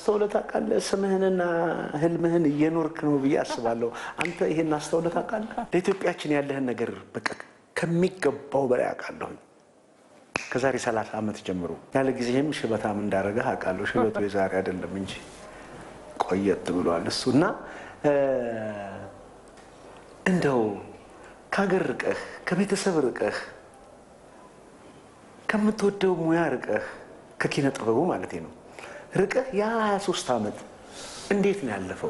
አስተውለህ ታውቃለህ? ስምህንና ህልምህን እየኖርክ ነው ብዬ አስባለሁ። አንተ ይሄን አስተውለህ ታውቃለህ? ለኢትዮጵያችን ያለህን ነገር በቃ ከሚገባው በላይ አውቃለሁኝ። ከዛሬ ሰላሳ ዓመት ጀምሮ ያለ ጊዜህም ሽበታም እንዳረገህ አውቃለሁ። ሽበቱ የዛሬ አይደለም እንጂ ቆየት ብሏል እሱ እና እንደው ከሀገር ርቀህ ከቤተሰብ ርቀህ ከምትወደው ሙያ ርቀህ ከኪነ ጥበቡ ማለት ነው ርቀህ የ23 ዓመት እንዴት ነው ያለፈው?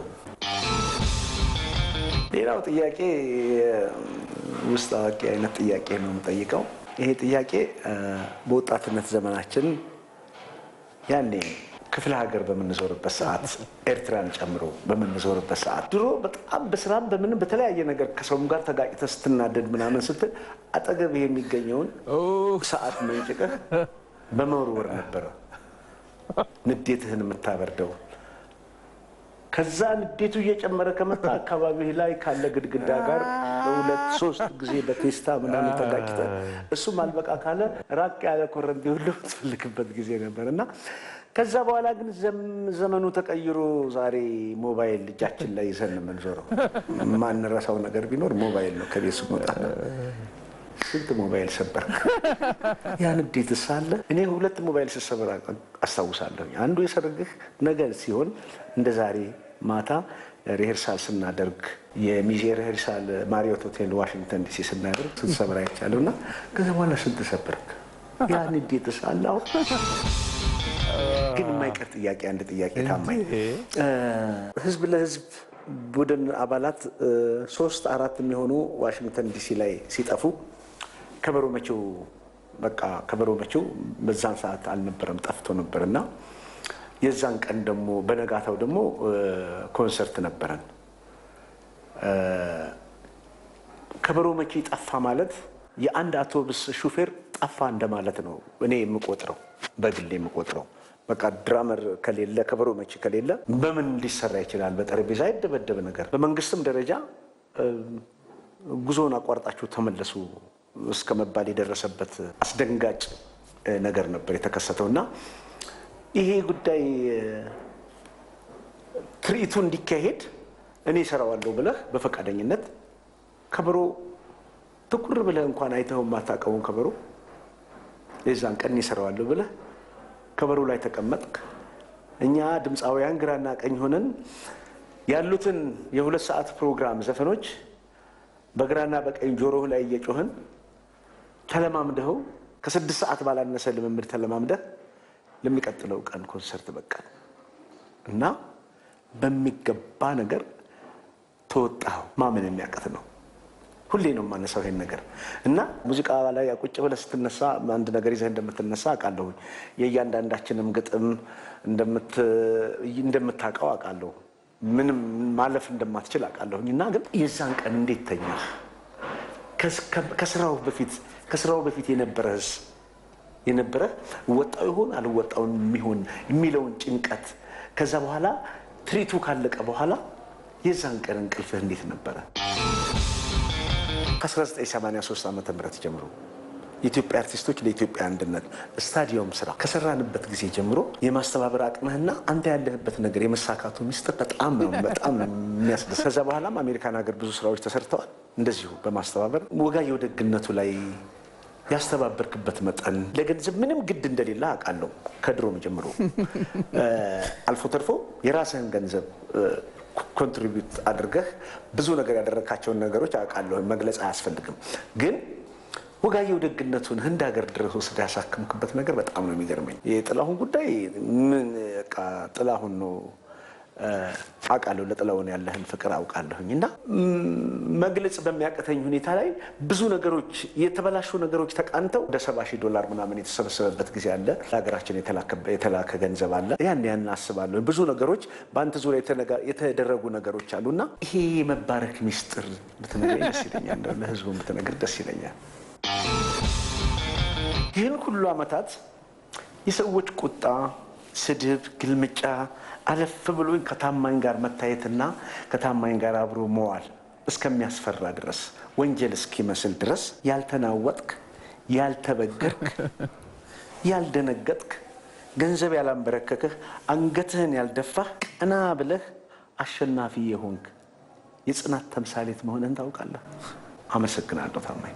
ሌላው ጥያቄ ውስጥ አዋቂ አይነት ጥያቄ ነው የምጠይቀው። ይሄ ጥያቄ በወጣትነት ዘመናችን ያኔ ክፍለ ሀገር በምንዞርበት ሰዓት ኤርትራን ጨምሮ በምንዞርበት ሰዓት ድሮ በጣም በስራም በምንም በተለያየ ነገር ከሰውም ጋር ተጋጭተህ ስትናደድ ምናምን ስትል አጠገብህ የሚገኘውን ሰዓት መንጭቀህ በመወርወር ነበረ ንዴትህን የምታበርደው። ከዛ ንዴቱ እየጨመረ ከመጣ አካባቢህ ላይ ካለ ግድግዳ ጋር በሁለት ሶስት ጊዜ በቴስታ ምናምን ተጋጭተህ እሱም አልበቃ ካለ ራቅ ያለ ኮረንቲ ሁሉ ትፈልግበት ጊዜ ነበር እና ከዛ በኋላ ግን ዘመኑ ተቀይሮ ዛሬ ሞባይል እጃችን ላይ ይዘን የምንዞረው ማንረሳው ነገር ቢኖር ሞባይል ነው። ከቤት ስንወጣ ስንት ሞባይል ሰበር ያ ንዴት ሳለ እኔ ሁለት ሞባይል ስሰበር አስታውሳለሁ። አንዱ የሰርግህ ነገር ሲሆን እንደ ዛሬ ማታ ሪሄርሳል ስናደርግ የሚዜ ሪሄርሳል ማሪዮት ሆቴል ዋሽንግተን ዲሲ ስናደርግ ስትሰብር አይቻለሁ እና ከዚ በኋላ ስንት ሰበርክ? ያ ንዴት ሳለ አሁን ግን የማይቀር ጥያቄ አንድ ጥያቄ ታማኝ ህዝብ ለህዝብ ቡድን አባላት ሶስት አራት የሚሆኑ ዋሽንግተን ዲሲ ላይ ሲጠፉ ከበሮ መቼው በቃ ከበሮ መቼው በዛን ሰዓት አልነበረም ጠፍቶ ነበር እና የዛን ቀን ደግሞ በነጋታው ደግሞ ኮንሰርት ነበረን። ከበሮ መቼ ጠፋ ማለት የአንድ አውቶቡስ ሹፌር ጠፋ እንደማለት ነው እኔ የምቆጥረው በግሌ የምቆጥረው። በቃ ድራመር ከሌለ ከበሮ መቺ ከሌለ በምን ሊሰራ ይችላል? በጠረጴዛ አይደበደብ ነገር። በመንግስትም ደረጃ ጉዞውን አቋርጣችሁ ተመለሱ እስከ መባል የደረሰበት አስደንጋጭ ነገር ነበር የተከሰተው እና ይሄ ጉዳይ ትርኢቱ እንዲካሄድ እኔ እሰራዋለሁ ብለህ በፈቃደኝነት ከበሮ ትኩር ብለህ እንኳን አይተኸው የማታውቀውን ከበሮ የዛን ቀን እኔ እሰራዋለሁ ብለህ ከበሮ ላይ ተቀመጥክ። እኛ ድምፃውያን ግራና ቀኝ ሆነን ያሉትን የሁለት ሰዓት ፕሮግራም ዘፈኖች በግራና በቀኝ ጆሮህ ላይ እየጮህን ተለማምደኸው ከስድስት ሰዓት ባላነሰ ልምምድ ተለማምደህ ለሚቀጥለው ቀን ኮንሰርት በቃል እና በሚገባ ነገር ተወጣኸው። ማመን የሚያቀት ነው። ሁሌ ነው የማነሳው ይሄን ነገር እና ሙዚቃ ላይ ቁጭ ብለህ ስትነሳ አንድ ነገር ይዘህ እንደምትነሳ አውቃለሁኝ። የእያንዳንዳችንም ግጥም እንደምታውቀው አውቃለሁ። ምንም ማለፍ እንደማትችል አውቃለሁኝ። እና ግን የዛን ቀን እንዴት ተኛህ? ከስራው በፊት ከስራው በፊት የነበረህስ የነበረህ ወጣው ይሆን አልወጣውን የሚሆን የሚለውን ጭንቀት ከዛ በኋላ ትርኢቱ ካለቀ በኋላ የዛን ቀን እንቅልፍህ እንዴት ነበረ? ከ1983 ዓ ም ጀምሮ የኢትዮጵያ አርቲስቶች ለኢትዮጵያ አንድነት ስታዲየም ስራ ከሰራንበት ጊዜ ጀምሮ የማስተባበር አቅምህና አንተ ያለህበት ነገር የመሳካቱ ሚስጥር በጣም ነው በጣም ነው የሚያስደስት። ከዛ በኋላም አሜሪካን ሀገር ብዙ ስራዎች ተሰርተዋል። እንደዚሁ በማስተባበር ወጋየሁ ደግነቱ ላይ ያስተባበርክበት መጠን ለገንዘብ ምንም ግድ እንደሌለ አውቃለሁ። ከድሮም ጀምሮ አልፎ ተርፎ የራስህን ገንዘብ ኮንትሪቢዩት አድርገህ ብዙ ነገር ያደረግካቸውን ነገሮች አውቃለሁ። መግለጽ አያስፈልግም። ግን ወጋየሁ ደግነቱን ህንድ ሀገር ድረስ ወስደህ ያሳክምክበት ነገር በጣም ነው የሚገርመኝ። የጥላሁን ጉዳይ ምን በቃ ጥላሁን ነው አውቃለሁ። ለጥላሁን ያለህን ፍቅር አውቃለሁኝ እና መግለጽ በሚያቅተኝ ሁኔታ ላይ ብዙ ነገሮች የተበላሹ ነገሮች ተቃንተው ወደ ሰባ ሺህ ዶላር ምናምን የተሰበሰበበት ጊዜ አለ። ለሀገራችን የተላከ ገንዘብ አለ። ያን ያን አስባለሁ። ብዙ ነገሮች በአንተ ዙሪያ የተደረጉ ነገሮች አሉ እና ይሄ የመባረክ ሚስጥር ብትነግረኝ ደስ ይለኛል። ለህዝቡ ብትነግር ደስ ይለኛል። ይህን ሁሉ ዓመታት የሰዎች ቁጣ፣ ስድብ፣ ግልምጫ አለፍ ብሎኝ ከታማኝ ጋር መታየትና ከታማኝ ጋር አብሮ መዋል እስከሚያስፈራ ድረስ ወንጀል እስኪመስል ድረስ ያልተናወጥክ፣ ያልተበገርክ፣ ያልደነገጥክ ገንዘብ ያላንበረከክህ፣ አንገትህን ያልደፋህ፣ ቀና ብለህ አሸናፊ የሆንክ የጽናት ተምሳሌት መሆንን ታውቃለህ። አመሰግናለሁ ታማኝ።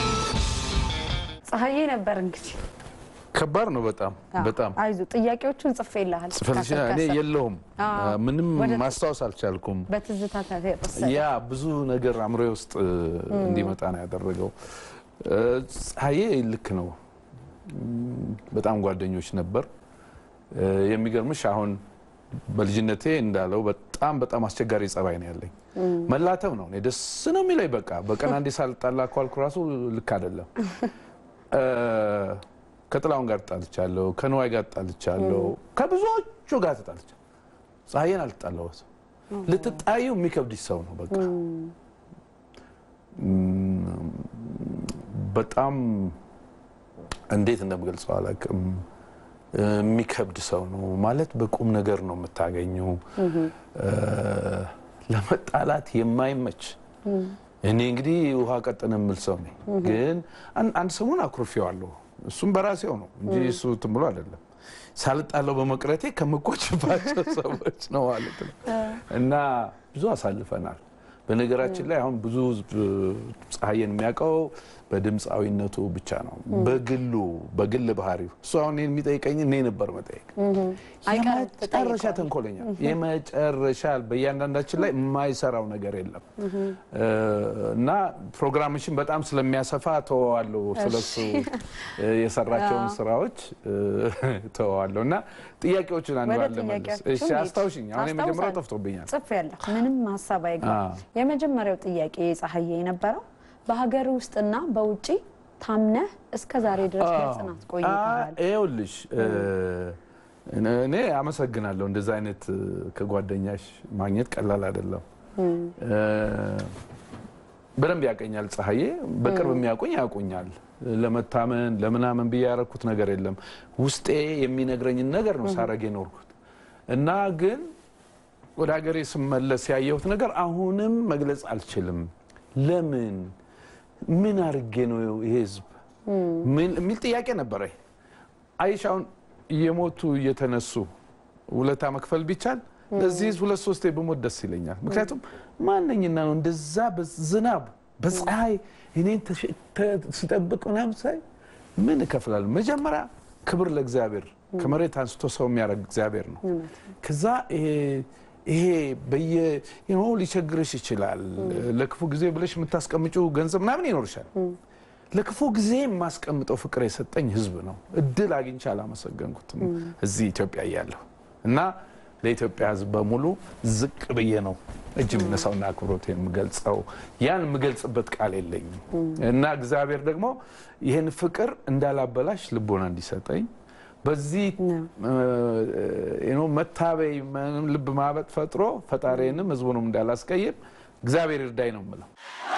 ፀሐዬ ነበር እንግዲህ ከባድ ነው በጣም በጣም አይዞ ጥያቄዎቹን ጽፌልሃል። ጽፈልሽ እኔ የለውም ምንም ማስታወስ አልቻልኩም። በትዝታ ተወሰደ። ያ ብዙ ነገር አእምሮዬ ውስጥ እንዲመጣ ነው ያደረገው። ፀሐዬ ልክ ነው። በጣም ጓደኞች ነበር። የሚገርምሽ አሁን በልጅነቴ እንዳለው በጣም በጣም አስቸጋሪ ጸባይ ነው ያለኝ። መላተም ነው እኔ ደስ ነው የሚለኝ። በቃ በቀን አንዴ ሳልጣላ ኳልኩ ራሱ ልክ አይደለም። ከጥላውን ጋር ጣልቻለሁ፣ ከንዋይ ጋር ጣልቻለሁ፣ ከብዙዎቹ ጋር ተጣልቻለሁ። ፀሐዬን አልጣላሁትም። ልትጣዩ የሚከብድሽ ሰው ነው በቃ በጣም እንዴት እንደምገልጸው አላውቅም። የሚከብድ ሰው ነው ማለት በቁም ነገር ነው የምታገኘው። ለመጣላት የማይመች እኔ እንግዲህ ውሃ ቀጥን የምል ሰው ነኝ። ግን አንድ ሰሞን አኩርፌዋለሁ። እሱም በራሴው ነው እንጂ እሱ እንትን ብሎ አይደለም። ሳልጣለው በመቅረቴ ከምቆጭባቸው ሰዎች ነው ማለት ነው። እና ብዙ አሳልፈናል። በነገራችን ላይ አሁን ብዙ ፀሐዬን የሚያውቀው በድምፃዊነቱ ብቻ ነው። በግሉ በግል ባህሪው እሱ አሁን እኔን የሚጠይቀኝ እኔ ነበር መጠየቅ። የመጨረሻ ተንኮለኛ የመጨረሻ በእያንዳንዳችን ላይ የማይሰራው ነገር የለም እና ፕሮግራምሽን በጣም ስለሚያሰፋ ተወዋለሁ። ስለሱ የሰራቸውን ስራዎች ተወዋለሁ እና ጥያቄዎችን አንዱ አለ መልስ። እሺ አስታውሽኝ። አሁን የመጀመሪያው ጠፍቶብኛል። ጽፌያለሁ። ምንም ሀሳብ አይገባም። የመጀመሪያው ጥያቄ ፀሐዬ የነበረው በሀገር ውስጥና በውጭ ታምነህ እስከ ዛሬ ድረስ በጽናት ቆይተሃል። ይኸውልሽ እኔ አመሰግናለሁ። እንደዛ አይነት ከጓደኛሽ ማግኘት ቀላል አይደለም። በደንብ ያቀኛል ፀሐዬ። በቅርብ የሚያውቁኝ ያውቁኛል። ለመታመን ለምናምን ብዬ ያደረኩት ነገር የለም። ውስጤ የሚነግረኝን ነገር ነው ሳረግ የኖርኩት እና ግን ወደ ሀገሬ ስመለስ ያየሁት ነገር አሁንም መግለጽ አልችልም። ለምን ምን አድርጌ ነው ይሄ ህዝብ የሚል ጥያቄ ነበረ። አይሽ አሁን እየሞቱ እየተነሱ ውለታ መክፈል ቢቻል ለዚህ ህዝብ ሁለት ሶስቴ ብሞት ደስ ይለኛል። ምክንያቱም ማነኝና ነው እንደዛ በዝናብ በፀሐይ እኔን ሲጠብቅ ምናምን ሳይ ምን እከፍላለሁ? መጀመሪያ ክብር ለእግዚአብሔር ከመሬት አንስቶ ሰው የሚያደርግ እግዚአብሔር ነው። ከዛ ይሄ በየ ሊቸግርሽ ይችላል። ለክፉ ጊዜ ብለሽ የምታስቀምጪው ገንዘብ ምናምን ይኖርሻል። ለክፉ ጊዜ የማስቀምጠው ፍቅር የሰጠኝ ህዝብ ነው። እድል አግኝቼ አላመሰገንኩትም እዚህ ኢትዮጵያ እያለሁ እና ለኢትዮጵያ ህዝብ በሙሉ ዝቅ ብዬ ነው እጅ የምነሳውና አክብሮት የምገልጸው። ያን የምገልጽበት ቃል የለኝም እና እግዚአብሔር ደግሞ ይህን ፍቅር እንዳላበላሽ ልቦና እንዲሰጠኝ በዚህ መታበይ ልብ ማበጥ ፈጥሮ ፈጣሪንም ህዝቡንም እንዳላስቀይም እግዚአብሔር ይርዳኝ ነው የምለው።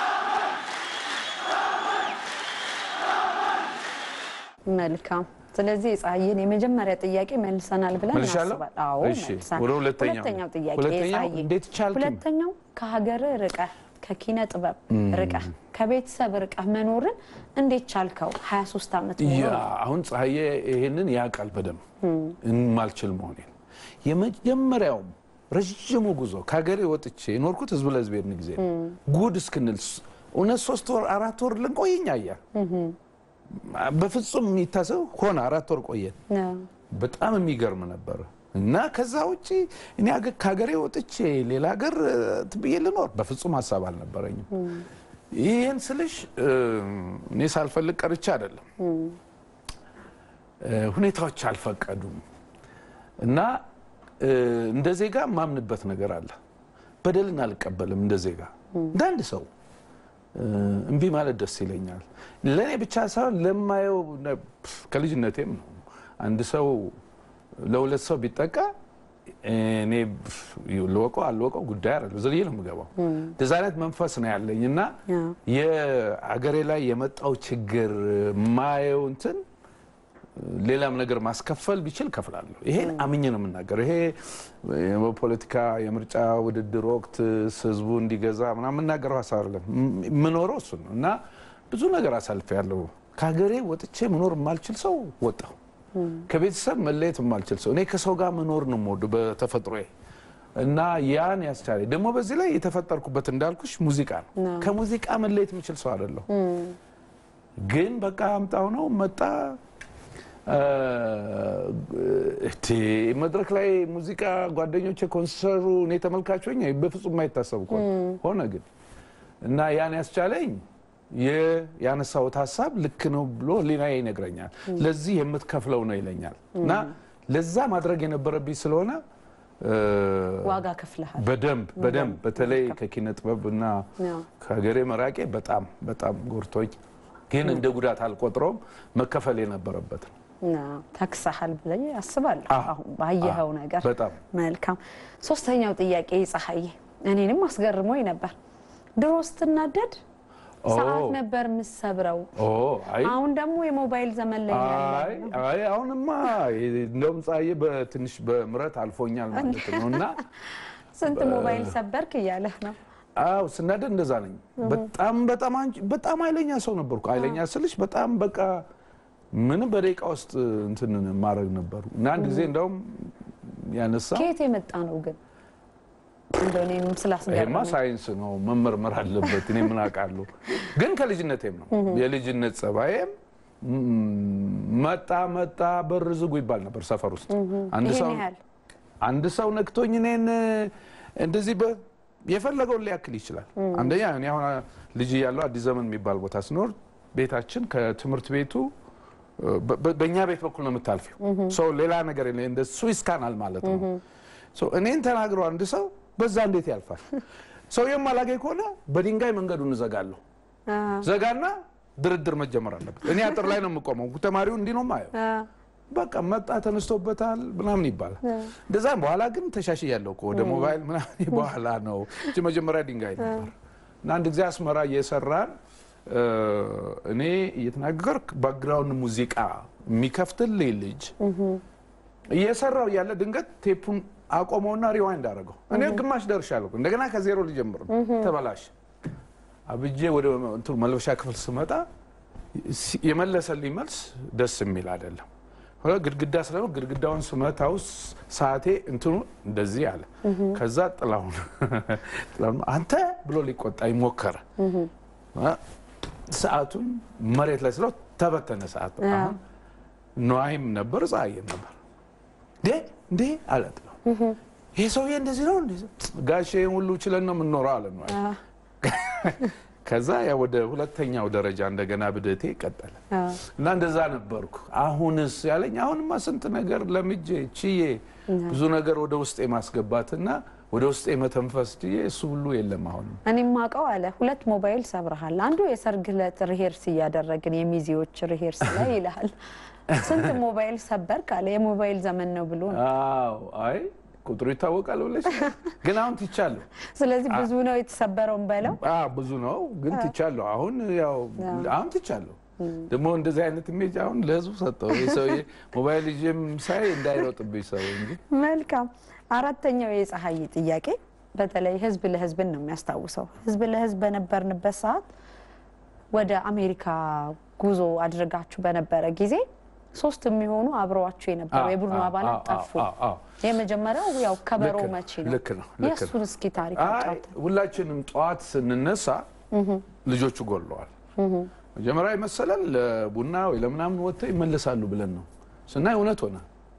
መልካም። ስለዚህ የፀሐዬን የመጀመሪያ ጥያቄ መልሰናል ብለን መልሻለሁ? እናስባለን። አዎ እሺ፣ መልሰናል። ወደ ሁለተኛው ሁለተኛው ጥያቄ ሁለተኛው የፀሐዬ እንዴት ቻልክኝ? ሁለተኛው ከሀገር ርቀህ ከኪነ ጥበብ ርቀህ ከቤተሰብ ርቀህ መኖርን እንዴት ቻልከው? 23 ዓመት ያ ሙሉ አሁን ፀሐዬ ይሄንን ያውቃል በደንብ የማልችል መሆኔን። የመጀመሪያውም ረዥሙ ጉዞ ከሀገሬ ወጥቼ የኖርኩት ህዝብ ለህዝብ ሄድን ጊዜ ነው። ጉድ እስክንል እውነት ሶስት ወር አራት ወር ልንቆይኛ እያ በፍጹም የሚታሰብ ሆነ። አራት ወር ቆየን። ነው። በጣም የሚገርም ነበር። እና ከዛ ውጭ እኔ አገ- ከሀገሬ ወጥቼ ሌላ ሀገር እንትን ብዬ ልኖር በፍጹም ሀሳብ አልነበረኝም። ይህን ስልሽ እ፣ እኔ ሳልፈልግ ቀርቼ አይደለም፣ እ፣ ሁኔታዎች አልፈቀዱም። እና እ፣ እንደ ዜጋ የማምንበት ነገር አለ። በደልን አልቀበልም። እንደ ዜጋ እንደ አንድ ሰው እ፣ እምቢ ማለት ደስ ይለኛል። ለእኔ ብቻ ሳይሆን ለማየው ነ- ፕፍ፣ ከልጅነቴም ነው አንድ ሰው ለሁለት ሰው ቢጠቃ እኔ ፕፍ፣ ልወቀው አልወቀው ጉዳይ አይደለም፣ ዘልዬ ነው የምገባው። እንደዛ አይነት መንፈስ ነው ያለኝ እና ያ። የአገሬ ላይ የመጣው ችግር ማየው እንትን ሌላም ነገር ማስከፈል ቢችል ከፍላለሁ። ይሄን አምኜ ነው የምናገረው። ይሄ በፖለቲካ የምርጫ ውድድር ወቅት ህዝቡ እንዲገዛ ምናምን የምናገረው ሀሳብ አይደለም። የምኖረው እሱን ነው እና ብዙ ነገር አሳልፌያለሁ። ከሀገሬ ወጥቼ መኖር የማልችል ሰው ወጣሁ። ከቤተሰብ መለየት የማልችል ሰው እኔ ከሰው ጋር መኖር ነው የምወደው በተፈጥሮዬ እና ያን ያስቻለኝ ደግሞ በዚህ ላይ የተፈጠርኩበት እንዳልኩሽ ሙዚቃ ነው። ከሙዚቃ መለየት የምችል ሰው አይደለሁ። ግን በቃ አምጣው ነው መጣ እቴ መድረክ ላይ ሙዚቃ ጓደኞቼ ኮንሰርቱ እኔ ተመልካች ሆኜ በፍጹም የማይታሰብ እኮ ነው። ሆነ ግን እና ያን ያስቻለኝ ያነሳሁት ሀሳብ ልክ ነው ብሎ ሕሊናዬ ይነግረኛል። ለዚህ የምትከፍለው ነው ይለኛል እና ለዛ ማድረግ የነበረብኝ ስለሆነ ዋጋ ከፍለሃል። በደንብ በደንብ በተለይ ከኪነ ጥበብ እና ከሀገሬ መራቄ በጣም በጣም ጎርቶኝ፣ ግን እንደ ጉዳት አልቆጥረውም። መከፈል የነበረበት ነው። ተክሰሃል ብለኝ አስባለሁ። አሁን ባየኸው ነገር በጣም መልካም። ሶስተኛው ጥያቄ ፀሐዬ፣ እኔንም አስገርሞኝ ነበር። ድሮ ስትናደድ ሰዓት ነበር የምሰብረው። አይ አሁን ደግሞ የሞባይል ዘመን ላይ አይ አይ አሁንማ እንደውም ፀሐዬ በትንሽ በምረት አልፎኛል ማለት ነው እና ስንት ሞባይል ሰበርክ እያለህ ነው። አው ስናደድ እንደዛ ነኝ። በጣም በጣም አንቺ በጣም ኃይለኛ ሰው ነበርኩ። ኃይለኛ ስልሽ በጣም በቃ ምንም በደቂቃ ውስጥ እንትን ማድረግ ነበሩ እና አንድ ጊዜ እንደውም ያነሳ ከየት የመጣ ነው ግን እንደው እኔንም ይሄማ ስላስገረመኝ ሳይንስ ነው መመርመር አለበት። እኔ ምን አውቃለሁ። ግን ከልጅነቴም ነው የልጅነት ጸባዬም መጣ መጣ በር ዝጉ ይባል ነበር ሰፈር ውስጥ አንድ ሰው ይሄን ያህል አንድ ሰው ነክቶኝ እኔን እንደዚህ በ የፈለገውን ሊያክል ይችላል። አንደኛ እኔ አሁን ልጅ እያለሁ አዲስ ዘመን የሚባል ቦታ ስኖር ቤታችን ከትምህርት ቤቱ በ- በ- በእኛ ቤት በኩል ነው የምታልፊው። ሰው ሌላ ነገር የለ እንደ ስዊስ ካናል ማለት ነው። ሰው እኔን ተናግሮ አንድ ሰው በዛ እንዴት ያልፋል? ሰውየውም አላገኝ ከሆነ በድንጋይ መንገዱን እዘጋለሁ። አ፣ ዘጋና ድርድር መጀመር አለበት። እኔ አጥር ላይ ነው የምቆመው። ተማሪው እንዲህ ነው የማየው። አ፣ በቃ መጣ ተነስቶበታል ምናምን ይባላል። እንደዛም በኋላ ግን ተሻሽያለሁ እኮ ወደ ሞባይል ምናምን በኋላ ነው እንጂ መጀመሪያ ድንጋይ ነበር። እና አንድ ጊዜ አስመራ እየሰራን እ፣ እኔ እየተናገርክ ባክግራውንድ ሙዚቃ የሚከፍትልኝ ልጅ እየሰራው እያለ ድንገት ቴፑን አቆመውና ሪዋይንድ አደረገው። እኔ ግማሽ ደርሻለሁ። እንደገና ከዜሮ ሊጀምር ነው። ተበላሽ አብጄ ወደ እንትኑ መልበሻ ክፍል ስመጣ ሲ- የመለሰልኝ መልስ ደስ የሚል አይደለም። ሆነ ግድግዳ ስለ ግድግዳውን ስመታው ስ- ሰዓቴ እንትኑ እንደዚህ አለ። ከዛ ጥላሁን ጥላሁን አንተ ብሎ ሊቆጣኝ ሞከረ። አ- ሰዓቱን መሬት ላይ ስለው ተበተነ ሰዓት። አሁን ነዋይም ነበር ፀሐይም ነበር። እንዴ እንዴ አለ ጥላሁን። ይሄ ሰውዬ እንደዚህ ነው እንዴ? ጋሼ ይሄን ሁሉ ችለን ነው የምንኖረው አለ ነዋይ። አ፣ ከዛ ያ ወደ ሁለተኛው ደረጃ እንደገና ብደቴ ቀጠለ አ፣ እና እንደዛ ነበርኩ። አሁንስ ያለኝ አሁንማ ስንት ነገር ለምጄ ችዬ ብዙ ነገር ወደ ውስጤ ማስገባትና ወደ ውስጤ መተንፈስ ችዬ እሱ ሁሉ የለም አሁንም። እኔም ማውቀው አለ ሁለት ሞባይል ሰብረሃል። አንዱ የሰርግ ዕለት ሪሄርስ እያደረግን የሚዜዎች ሪሄርስ ላይ ይልሃል። ስንት ሞባይል ሰበርክ አለ። የሞባይል ዘመን ነው ብሎ ነው። አዎ አይ ቁጥሩ ይታወቃል ብለሽ ግን አሁን ትቻለሁ። ስለዚህ ብዙ ነው የተሰበረውን በለው። አዎ ብዙ ነው ግን ትቻለሁ። አሁን ያው አሁን ትቻለሁ። ደግሞ እንደዚህ አይነት ኢሜጅ አሁን ለህዝቡ ሰጠው። ይህ ሰውዬ ሞባይል ይዤም ሳይ እንዳይሮጥብኝ ሰው እንጂ መልካም። አራተኛው የፀሐይ ጥያቄ በተለይ ህዝብ ለህዝብን ነው የሚያስታውሰው። ህዝብ ለህዝብ በነበርንበት ሰዓት ወደ አሜሪካ ጉዞ አድርጋችሁ በነበረ ጊዜ ሶስት የሚሆኑ አብረዋችሁ የነበሩ የቡድኑ አባላት ጠፉ። የመጀመሪያው ያው ከበሮ ልክ ነው፣ መቼ ነው? ልክ ነው፣ ልክ ነው። የእሱን እስኪ ታሪክ አይ አጫውተን። ሁላችንም ጠዋት ስንነሳ ልጆቹ ጎለዋል። መጀመሪያ ይመሰላል ለቡና ወይ ለምናምን ወጥተው ይመለሳሉ ብለን ነው ስናይ እውነት ሆነ።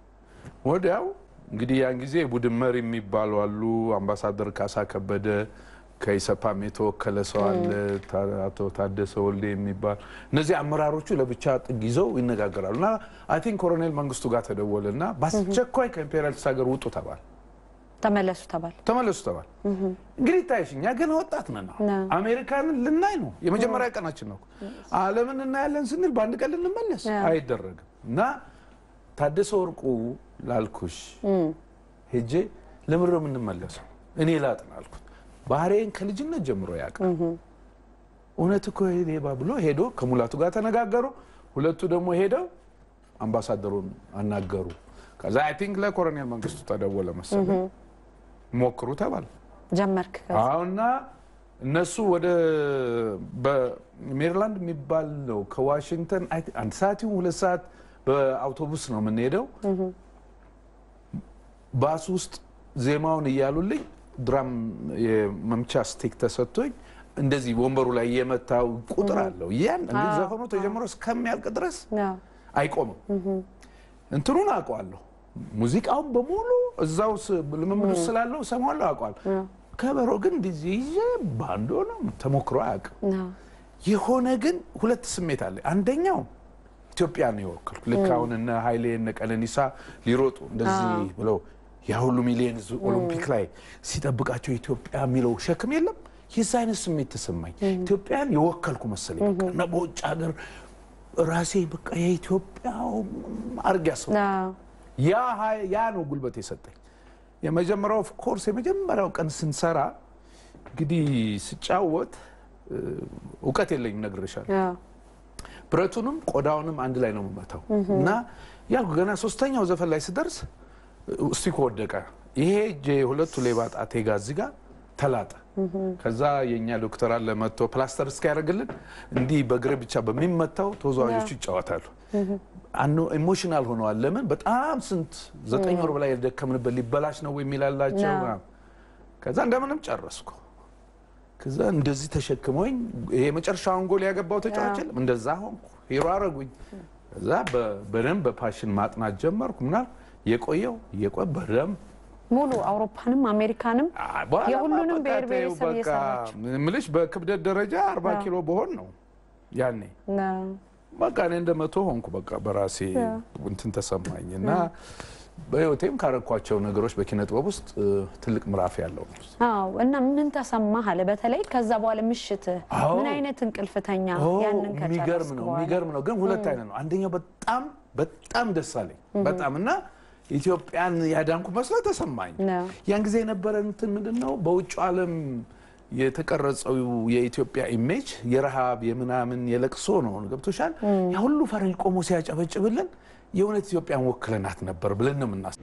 ወዲያው እንግዲህ ያን ጊዜ የቡድን መሪ የሚባሉ አሉ። አምባሳደር ካሳ ከበደ ከኢሰፓም የተወከለ ሰው አለ፣ ታ- አቶ ታደሰ ወልዴ የሚባል እነዚህ አመራሮቹ ለብቻ ጥግ ይዘው ይነጋገራሉ። እና አይ ቲንክ ኮሎኔል መንግስቱ ጋር ተደወለ እና በአስቸኳይ ከኢምፔሪያሊስት ሀገር ውጡ ተባለ። ተመለሱ ተባል። ተመለሱ ተባል። እንግዲህ ታይሽ እኛ ገና ወጣት ነን። አሁን ነው። አሜሪካንን ልናይ ነው፣ የመጀመሪያ ቀናችን ነው። ዓለምን እናያለን ስንል በአንድ ቀን ልንመለስ አይደረግም። እና ታደሰ ወርቁ ላልኩሽ ሄጄ ለምንድን ነው የምንመለሰው? እኔ ላጥና አልኩት። ባህሬን ከልጅነት ጀምሮ ያውቃል። እውነት እኮ ሌባ ብሎ ሄዶ ከሙላቱ ጋር ተነጋገሩ። ሁለቱ ደግሞ ሄደው አምባሳደሩን አናገሩ። ከዛ አይ ቲንክ ለኮሎኔል መንግስቱ ተደወለ መሰለኝ ሞክሩ ተባለ። ጀመርክ ከዛ? አሁና እነሱ ወደ በሜሪላንድ የሚባል ነው ከዋሽንግተን አይ ቲንክ አንድ ሰዓት ይሁን ሁለት ሰዓት በአውቶቡስ ነው የምንሄደው። ባስ ውስጥ ዜማውን እያሉልኝ ድራም የመምቻ ስቲክ ተሰጥቶኝ እንደዚህ ወንበሩ ላይ የመታው ቁጥር አለው። ያን እንግዲህ ዘፈኑ ተጀምሮ እስከሚያልቅ ድረስ አዎ። አይቆምም። እንትኑን አውቀዋለሁ። ሙዚቃውን በሙሉ እዛው ስ- ልምምድ ውስጥ ስላለው ሰማዋለሁ፣ አውቀዋለሁ። ከበሮ ግን እንደዚህ ይዤ ባንዶ ነው ተሞክሮ አያውቅም። አዎ። የሆነ ግን ሁለት ስሜት አለ። አንደኛው ኢትዮጵያ ነው የወከልኩ። ልክ አሁን እነ ኃይሌ እነ ቀነኒሳ ሊሮጡ እንደዚህ ብለው ያ ሁሉ ሚሊዮን ሕዝብ ኦሎምፒክ ላይ ሲጠብቃቸው ኢትዮጵያ የሚለው ሸክም የለም። የዛ አይነት ስሜት ተሰማኝ። ኢትዮጵያን የወከልኩ መሰለኝ። በቃ እና በውጭ ሀገር ራሴ በቃ የኢትዮጵያ አርግ ያሰው አዎ። ያ ሀይ- ያ ነው ጉልበት የሰጠኝ። የመጀመሪያው ኦፍ ኮርስ የመጀመሪያው ቀን ስንሰራ እንግዲህ ስጫወት እ፣ እውቀት የለኝም ነግሬሻለሁ። አዎ። ብረቱንም ቆዳውንም አንድ ላይ ነው የምመታው እና ያልኩ ገና ሶስተኛው ዘፈን ላይ ስደርስ እስቲኮ ወደቀ። ይሄ እጄ ሁለቱ ሌባ ጣቴ ጋር እዚህ ጋር ተላጠ። ከዛ የእኛ ዶክተር አለ መጥቶ ፕላስተር እስኪያደርግልን እንዲህ በእግር ብቻ በሚመታው ተወዛዋዦቹ ይጫወታሉ። አኖ ኢሞሽናል ሆነዋል። ለምን በጣም ስንት ዘጠኝ ወር በላይ የደከምንበት ሊበላሽ ነው የሚላላቸው ነው። ከዛ እንደምንም ጨረስኩ። ከዛ እንደዚህ ተሸክመኝ ይሄ የመጨረሻውን ጎል ያገባው ተጫዋች የለም እንደዛ ሆንኩ። ሂሮ አረጉኝ። ከዛ በ- በደንብ በፓሽን ማጥናት ጀመርኩ። ምናል የቆየው የቆየ በደንብ ሙሉ አውሮፓንም አሜሪካንም አ- በኋላ የሁሉንም በቃ ብሔር ተይው ብሔረሰብ በቃ እየሰራችሁ ምልሽ በክብደት ደረጃ አርባ አዎ። ኪሎ በሆን ነው ያኔ አዎ። በቃ እኔ እንደ መቶ ሆንኩ። በቃ በራሴ እንትን ተሰማኝ እና በህይወቴም ካረኳቸው ነገሮች በኪነ ጥበብ ውስጥ እ፣ ትልቅ ምዕራፍ ያለው ነው። አዎ እና ምን ተሰማህ አለ በተለይ ከዛ በኋላ ምሽት አዎ። ምን አይነት እንቅልፍተኛ ኦ፣ ያንን የሚገርም ከጨረስክ ነው በኋላ የሚገርም ነው። ግን ሁለት አይነት ነው። አንደኛው በጣም በጣም ደስ አለኝ በጣም እና ኢትዮጵያን ያዳንኩ መስሎ ተሰማኝ። ነው። ያን ጊዜ የነበረ እንትን ምንድን ነው በውጭ ዓለም የተቀረጸው የኢትዮጵያ ኢሜጅ የረሃብ የምናምን የለቅሶ ነው። ገብቶሻል? ያ ሁሉ ፈረንጅ ቆሞ ሲያጨበጭብልን የእውነት ኢትዮጵያን ወክለናት ነበር ብለን ነው የምናስ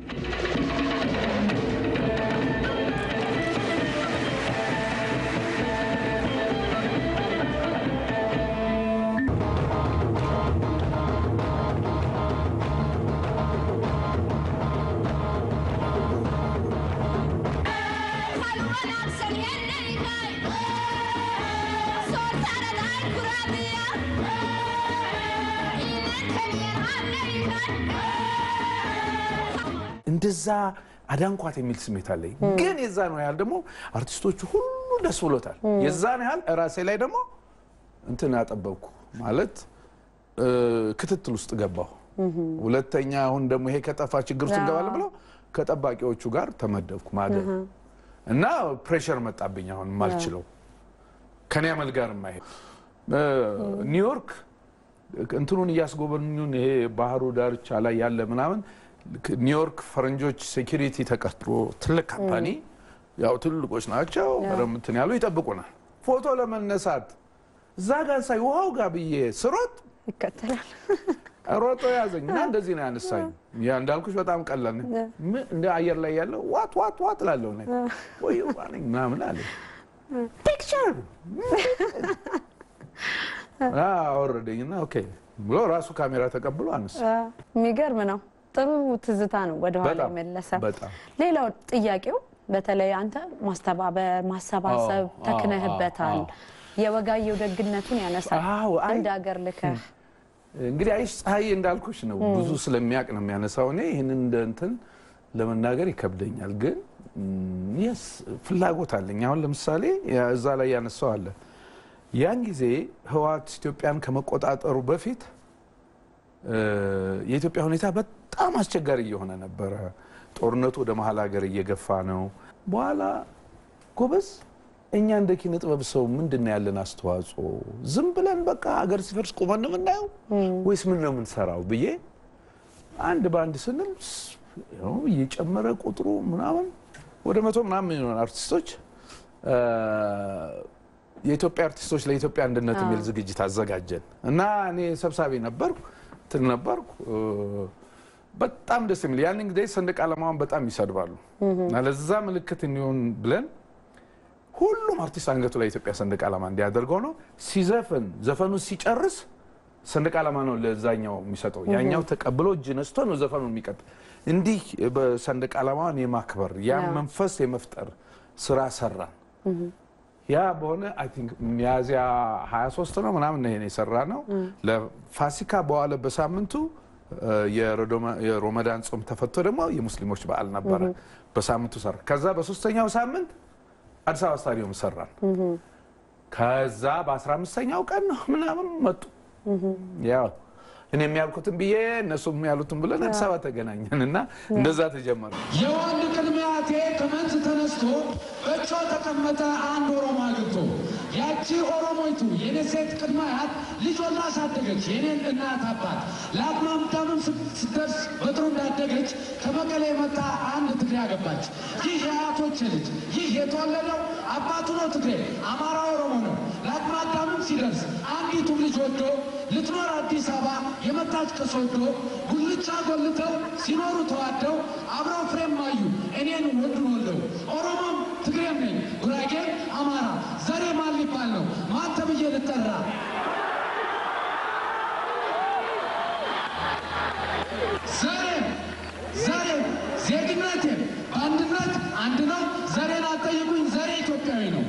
እንደዛ አዳንኳት የሚል ስሜት አለኝ። ግን የዛን ያህል ደግሞ አርቲስቶቹ ሁሉ ደስ ብሎታል። የዛን ያህል ራሴ ላይ ደግሞ እንትን አጠበብኩ ማለት እ፣ ክትትል ውስጥ ገባሁ። ሁለተኛ አሁን ደግሞ ይሄ ከጠፋ ችግር ውስጥ እንገባለን ብለው ከጠባቂዎቹ ጋር ተመደብኩ ማደር እና ፕሬሸር መጣብኝ። አሁን የማልችለው ከኔ አመል ጋር የማይሄድ እ፣ ኒውዮርክ እንትኑን እያስጎበኙን ይሄ ባህሩ ዳርቻ ላይ ያለ ምናምን ልክ ኒውዮርክ ፈረንጆች ሴኪሪቲ ተቀጥሮ ትልቅ ካምፓኒ ያው ትልቆች ናቸው በደምብ እንትን ያሉ ይጠብቁናል። ፎቶ ለመነሳት እዛ ጋር ሳይ ውሃው ጋር ብዬ ስሮጥ ይከተላል ሮጦ ያዘኝ እና እንደዚህ ነው ያነሳኝ። ያ እንዳልኩሽ በጣም ቀላል ነው። ምን እንደ አየር ላይ ያለው ዋት ዋት ዋት ላለሁ ነ ወይ ነኝ ምናምን አለ ፒክቸር አወረደኝና ኦኬ ብሎ ራሱ ካሜራ ተቀብሎ አነሳ። የሚገርም ነው። ጥሩ ትዝታ ነው ወደኋላ በጣም የመለሰ። በጣም ሌላው ጥያቄው በተለይ አንተ ማስተባበር፣ ማሰባሰብ አዎ፣ ተክነህበታል። አዎ፣ የወጋየው ደግነቱን ያነሳል። አዎ፣ አይ- እንደ ሀገር ልከህ እንግዲህ አይሽ ፀሐይ እንዳልኩሽ ነው ብዙ ስለሚያውቅ ነው የሚያነሳው። እኔ ይህንን እንደ እንትን ለመናገር ይከብደኛል፣ ግን የስ ፍላጎት አለኝ። አሁን ለምሳሌ ያ- እዛ ላይ ያነሳው አለ ያን ጊዜ ህወሓት ኢትዮጵያን ከመቆጣጠሩ በፊት እ፣ የኢትዮጵያ ሁኔታ በጣም አስቸጋሪ እየሆነ ነበረ። ጦርነቱ ወደ መሀል ሀገር እየገፋ ነው። በኋላ ጎበዝ እኛ እንደ ኪነ ጥበብ ሰው ምንድን ነው ያለን አስተዋጽኦ? ዝም ብለን በቃ ሀገር ሲፈርስ ቁመን ነው የምናየው ወይስ ምን ነው የምንሰራው ብዬ አንድ በአንድ ስንል ስ- ያው እየጨመረ ቁጥሩ ምናምን ወደ መቶ ምናምን የሚሆን አርቲስቶች እ፣ የኢትዮጵያ አርቲስቶች ለኢትዮጵያ አንድነት የሚል ዝግጅት አዘጋጀን እና እኔ ሰብሳቢ ነበርኩ እንትን ነበርኩ እ፣ በጣም ደስ የሚል ያንን ጊዜ ሰንደቅ ዓላማውን በጣም ይሰድባሉ እና ለዛ ምልክት እንዲሆን ብለን ሁሉም አርቲስት አንገቱ ላይ የኢትዮጵያ ሰንደቅ ዓላማ እንዲያደርገው ነው። ሲዘፍን ዘፈኑ ሲጨርስ ሰንደቅ ዓላማ ነው ለዛኛው የሚሰጠው። ያኛው ተቀብሎ እጅ ነስቶ ነው ዘፈኑ የሚቀጥል። እንዲህ በሰንደቅ ዓላማን የማክበር ያ መንፈስ የመፍጠር ስራ ሰራን። ያ በሆነ አይ ቲንክ ሚያዝያ 23 ነው ምናምን ይሄን የሰራ ነው። ለፋሲካ በዋለ በሳምንቱ የሮመዳን ጾም ተፈቶ ደግሞ የሙስሊሞች በዓል ነበረ። በሳምንቱ ሰራ። ከዛ በሶስተኛው ሳምንት አዲስ አበባ ስታዲየም ሰራን። ከዛ በ15ኛው ቀን ነው ምናምን መጡ። ያው እኔ የሚያልኩትን ብዬ እነሱም ያሉትን ብለን አዲስ አበባ ተገናኘን እና እንደዛ ተጀመረ። የወንድ ቅድሚያቴ ከመንዝ ተነስቶ በእጇ ተቀመጠ አንድ ኦሮሞ አግብቶ ያቺ ኦሮሞይቱ የኔ ሴት ቅድማያት ልጆን አሳደገች የኔን እናት አባት ለአቅመ አዳምም ስትደርስ በጥሩ እንዳደገች ከመቀሌ የመጣ አንድ ትግሬ አገባች። ይህ የአያቶች ልጅ ይህ የተወለደው አባቱ ነው ትግሬ፣ አማራ ኦሮሞ ነው። ለአቅመ አዳምም ሲደርስ አንዲቱም ልጅ ወዶ ልትኖር አዲስ አበባ የመጣች ከሶዶ ጉልቻ ጎልተው ሲኖሩ ተዋደው አብረው ፍሬም ማዩ እኔን ወንዱን ወልደው ኦሮሞም ትግሬም ነኝ ጉራጌም አማራ ዘሬ ማን ሊባል ነው ማን ተብዬ ልጠራ? ዘሬም ዘሬም ዜግነቴም በአንድነት አንድ ነው። ዘሬን አልጠይቁኝ፣ ዘሬ ኢትዮጵያዊ ነው።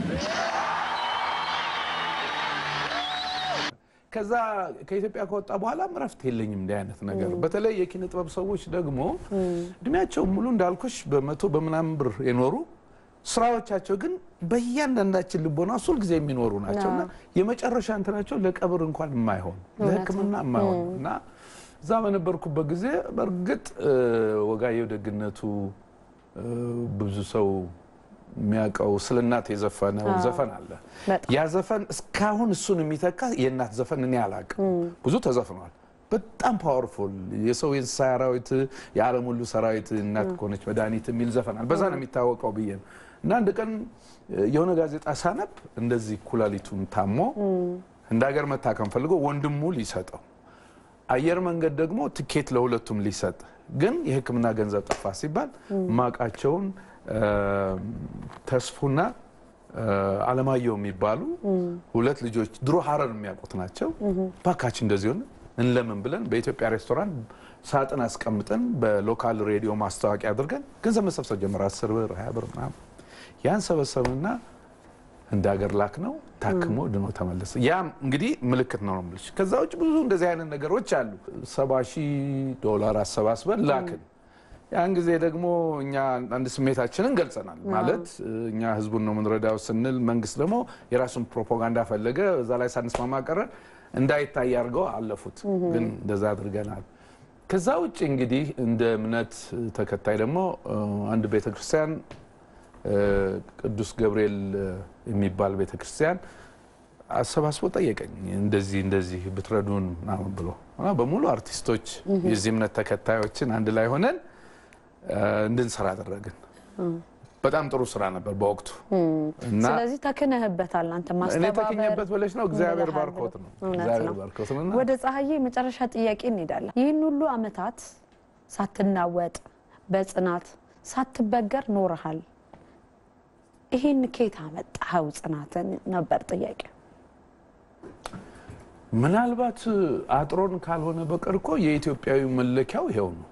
ከዛ ከኢትዮጵያ ከወጣ በኋላ እረፍት የለኝም እንዲህ አይነት ነገር። በተለይ የኪነ ጥበብ ሰዎች ደግሞ እድሜያቸው ሙሉ እንዳልኩሽ በመቶ በምናምን ብር የኖሩ ስራዎቻቸው ግን በእያንዳንዳችን ልቦና ሁል ጊዜ የሚኖሩ ናቸው እና የመጨረሻ እንትናቸው ለቀብር እንኳን የማይሆን ለሕክምና የማይሆን እና እዛ በነበርኩበት ጊዜ በእርግጥ ወጋየሁ ደግነቱ ብዙ ሰው የሚያውቀው ስለ እናት የዘፈነው ዘፈን አለ። ያ ዘፈን እስካሁን እሱን የሚተካ የእናት ዘፈን እኔ አላውቅም። ብዙ ተዘፍኗል። በጣም ፓወርፉል የሰው የእንስሳ አራዊት የዓለም ሁሉ ሰራዊት እናት ከሆነች መድኃኒት የሚል ዘፈናል። በዛ ነው የሚታወቀው ብዬ ነው እና አንድ ቀን የሆነ ጋዜጣ ሳነብ እንደዚህ ኩላሊቱን ታሞ እንደ ሀገር መታከም ፈልጎ ወንድሙ ሊሰጠው አየር መንገድ ደግሞ ትኬት ለሁለቱም ሊሰጥ ግን የሕክምና ገንዘብ ጠፋ ሲባል ማቃቸውን ተስፉና አለማየሁ የሚባሉ ሁለት ልጆች ድሮ ሀረር የሚያውቁት ናቸው። ባካችን እንደዚህ ሆነ እንለምን ብለን በኢትዮጵያ ሬስቶራንት ሳጥን አስቀምጠን በሎካል ሬዲዮ ማስታወቂያ አድርገን ገንዘብ መሰብሰብ ጀመረ። አስር ብር ሀያ ብር ምናምን ያን ሰበሰብንና እንደ ሀገር ላክ ነው ታክሞ ድኖ ተመለሰ። ያ እንግዲህ ምልክት ነው ነው የምልሽ። ከዛ ውጭ ብዙ እንደዚህ አይነት ነገሮች አሉ። ሰባ ሺህ ዶላር አሰባስበን ላክን። ያን ጊዜ ደግሞ እኛ አንድ ስሜታችንን ገልጸናል። ማለት እኛ ህዝቡን ነው የምንረዳው ስንል መንግስት ደግሞ የራሱን ፕሮፓጋንዳ ፈለገ። እዛ ላይ ሳንስማማ ቀረን። እንዳይታይ አድርገው አለፉት። ግን እንደዛ አድርገናል። ከዛ ውጭ እንግዲህ እንደ እምነት ተከታይ ደግሞ አንድ ቤተክርስቲያን ቅዱስ ገብርኤል የሚባል ቤተክርስቲያን አሰባስቦ ጠየቀኝ። እንደዚህ እንደዚህ ብትረዱን ምናምን ብሎ በሙሉ አርቲስቶች የዚህ እምነት ተከታዮችን አንድ ላይ ሆነን እንድንሰራ አደረግን። በጣም ጥሩ ስራ ነበር በወቅቱ እና ስለዚህ ተክነህበታል አንተ እኔ ማስተባበር ተክኜበት ብለሽ ነው። እግዚአብሔር እንልሃል ባርኮት ነው። እውነት እግዚአብሔር ነው። ባርኮት ነው እና ወደ ፀሐዬ የመጨረሻ ጥያቄ እንሄዳለን። ይህን ሁሉ አመታት ሳትናወጥ በጽናት ሳትበገር ኖረሃል። ይህን ኬት አመጣኸው ጽናትን ነበር ጥያቄ። ምናልባት አጥሮን ካልሆነ በቀር እኮ የኢትዮጵያዊ መለኪያው ይሄው ነው።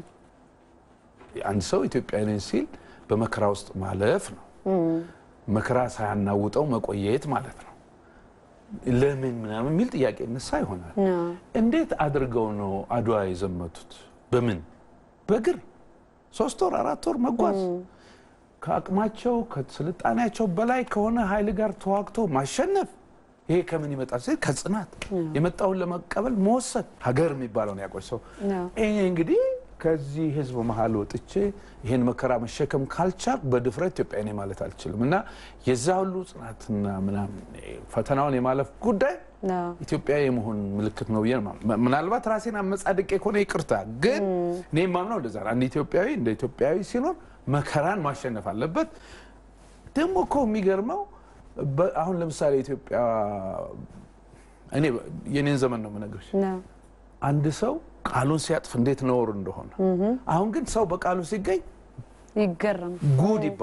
አንድ ሰው ኢትዮጵያዊ ነኝ ሲል በመከራ ውስጥ ማለፍ ነው። መከራ ሳያናውጠው መቆየት ማለት ነው። ለምን ምናምን የሚል ጥያቄ እነሳ ይሆናል። እንዴት አድርገው ነው አድዋ የዘመቱት? በምን በእግር ሶስት ወር አራት ወር መጓዝ ከአቅማቸው ከስልጣኔያቸው በላይ ከሆነ ኃይል ጋር ተዋግቶ ማሸነፍ ይሄ ከምን ይመጣል? ሲል ከጽናት የመጣውን ለመቀበል መወሰን ሀገር የሚባለውን ያቆይ ሰው ይሄ እንግዲህ ከዚህ ህዝብ መሀል ወጥቼ ይሄን መከራ መሸከም ካልቻል በድፍረት ኢትዮጵያ ነኝ ማለት አልችልም እና የዛ ሁሉ ጽናትና ምናምን ፈተናውን የማለፍ ጉዳይ ኢትዮጵያ የመሆን ምልክት ነው ብዬ ነው የማምነው። ምናልባት ራሴን አመጻድቄ ከሆነ ይቅርታ፣ ግን እኔ የማምነው እንደዛ ነው። አንድ ኢትዮጵያዊ እንደ ኢትዮጵያዊ ሲኖር መከራን ማሸነፍ አለበት። ደግሞ እኮ የሚገርመው በ- አሁን ለምሳሌ ኢትዮጵያ እኔ የኔን ዘመን ነው የምነግርሽ። አንድ ሰው ቃሉን ሲያጥፍ እንዴት ነውር እንደሆነ። አሁን ግን ሰው በቃሉ ሲገኝ ይገረም ጉድ ይባላል።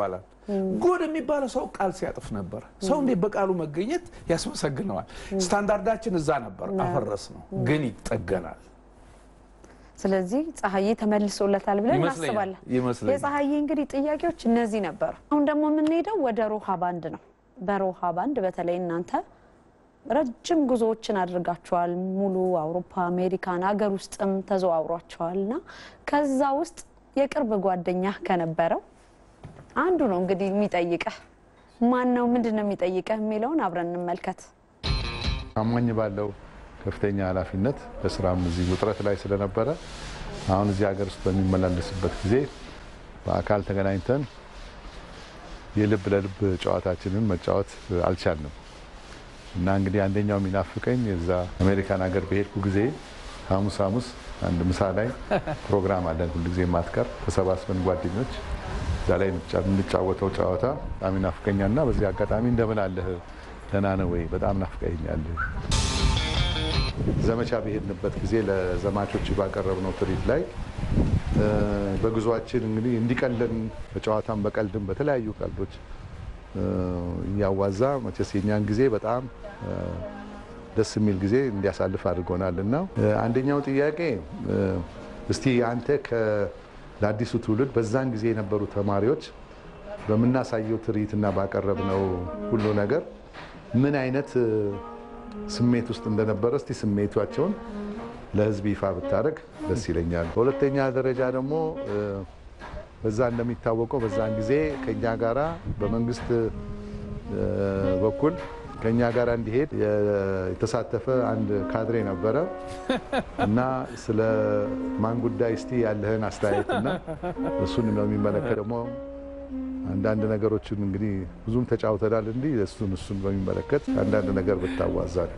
ጉድ የሚባለው ሰው ቃል ሲያጥፍ ነበር። ሰው እንዴት በቃሉ መገኘት ያስመሰግነዋል። ስታንዳርዳችን እዛ ነበር፣ አፈረስ ነው ግን ይጠገናል። ስለዚህ ፀሐዬ ተመልሶለታል ብለን ይመስለኛል፣ እናስባለን። ይመስለኛል። የፀሐዬ እንግዲህ ጥያቄዎች እነዚህ ነበሩ። አሁን ደግሞ የምንሄደው ወደ ሮሃ ባንድ ነው። በሮሃ ባንድ በተለይ እናንተ ረጅም ጉዞዎችን አድርጋችኋል። ሙሉ አውሮፓ፣ አሜሪካን ሀገር ውስጥም ተዘዋውሯቸዋል እና ከዛ ውስጥ የቅርብ ጓደኛ ከነበረው አንዱ ነው እንግዲህ የሚጠይቀህ ማን ነው ምንድን ነው የሚጠይቀህ የሚለውን አብረን እንመልከት። አማኝ ባለው ከፍተኛ ኃላፊነት በስራም እዚህ ውጥረት ላይ ስለነበረ አሁን እዚህ ሀገር ውስጥ በሚመላለስበት ጊዜ በአካል ተገናኝተን የልብ ለልብ ጨዋታችንን መጫወት አልቻልንም እና እንግዲህ አንደኛው የሚናፍቀኝ የዛ አሜሪካን ሀገር በሄድኩ ጊዜ ሐሙስ ሐሙስ አንድ ምሳ ላይ ፕሮግራም አለን ሁልጊዜ የማትቀር ተሰባስበን ጓደኞች እዛ ላይ የምንጫወተው ጨዋታ በጣም ይናፍቀኛል እና በዚህ አጋጣሚ እንደምን አለህ ደህና ነህ ወይ በጣም ናፍቀኛል ዘመቻ በሄድንበት ጊዜ ለዘማቾች ባቀረብነው ትርኢት ላይ እ፣ በጉዟችን እንግዲህ እንዲቀለን በጨዋታም በቀልድም በተለያዩ ቀልዶች እ፣ እያዋዛ መቼስ የኛን ጊዜ በጣም እ፣ ደስ የሚል ጊዜ እንዲያሳልፍ አድርጎናል እና እ፣ አንደኛው ጥያቄ እ፣ እስቲ አንተ ከ- ለአዲሱ ትውልድ በዛን ጊዜ የነበሩ ተማሪዎች በምናሳየው ትርኢትና ባቀረብነው ሁሉ ነገር ምን አይነት እ፣ ስሜት ውስጥ እንደነበረ እስቲ ስሜቷቸውን ለሕዝብ ይፋ ብታደርግ ደስ ይለኛል። በሁለተኛ ደረጃ ደግሞ እ፣ በዛ እንደሚታወቀው በዛን ጊዜ ከኛ ጋራ በመንግስት እ፣ በኩል ከኛ ጋር እንዲሄድ የ- የተሳተፈ አንድ ካድሬ ነበረ እና ስለ ማን ጉዳይ እስቲ ያለህን አስተያየትና እሱን በሚመለከት ደግሞ አንዳንድ ነገሮችን እንግዲህ ብዙም ተጫውተናል። እንዲህ እሱን እሱን በሚመለከት አንዳንድ ነገር ብታዋዛል።